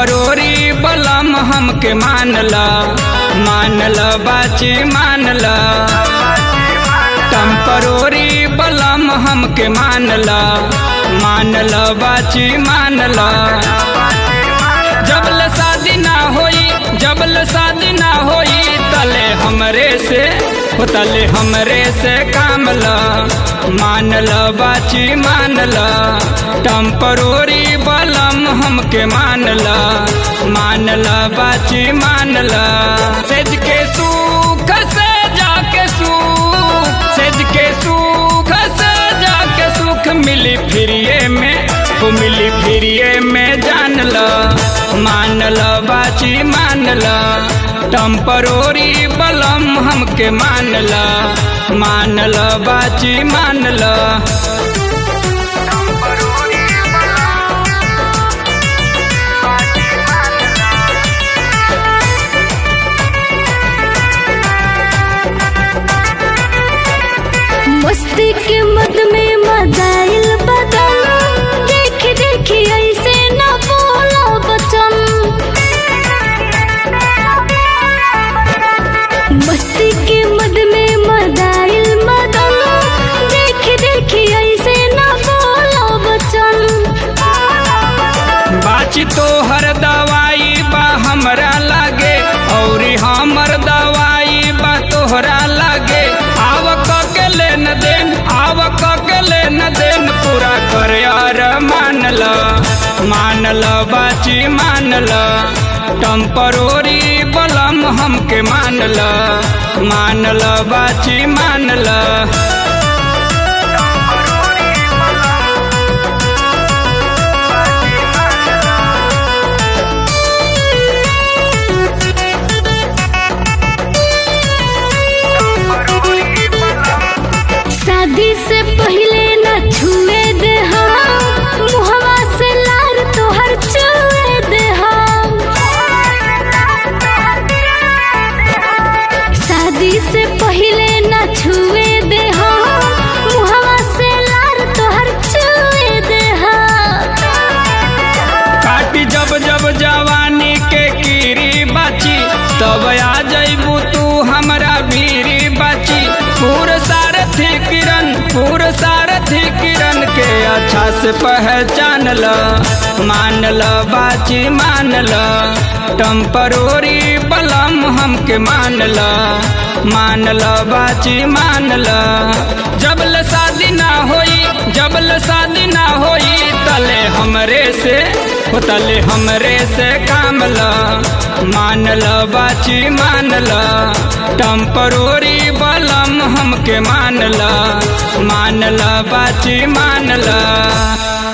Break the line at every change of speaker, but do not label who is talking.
temporary बलम हमके मानल मानल बाची मानल टम्परोरी बलम हमके मानल मानल बाची मानल जबल शादी ना होई जबल शादी ना होई तले हमरे से हो तले हमरे से कामल मानल बाची मानल टम्परोरी बलम हमके मानल मानल बाची मानल सेज के सुख से जाके सुख सेज के सुख से जाके सुख मिली फिरिए में वो मिली फिरिए में जानल मानल बाची मानल टम्परोरी बलम हमके मानल मानल बाची मानल
मस्ती के मद में मदाइल बदन देख देख ऐसे न बोला बचन मस्ती के मद में मदाइल मदन देख देख ऐसे न बोला बचन
बाची तो हर दवाई बा हमरा लागे और हमर दवाई बा तोहरा लागे आव के लेन देन आव के लेन देन पूरा कर यार मानल मानल बाची मानल टम्परोरी बलम हमके मानल मानल बाची मानल
शादी से पहले न छुए दे हम मुहवा से लार तोहर चुए दे हम शादी से पहले न छुए दे हम मुहवा से लार तोहर चुए दे हम
काटी जब जब जवानी के कीरी बाची तब आ जैबू तू हमरा भीरी बाची पूर सारथी किरण पूर सारथी किरण के अच्छा से पहचान ल मान ल बाची मान ल टम्परोरी बलम हमके मान ल मान ल बाची मान ल जबल शादी ना होई जबल शादी ना होई तले हमरे से हो तले हमरे से कामल मानल बाची मानल टम्परोरी बलम हमके मानल मानल बाची मानल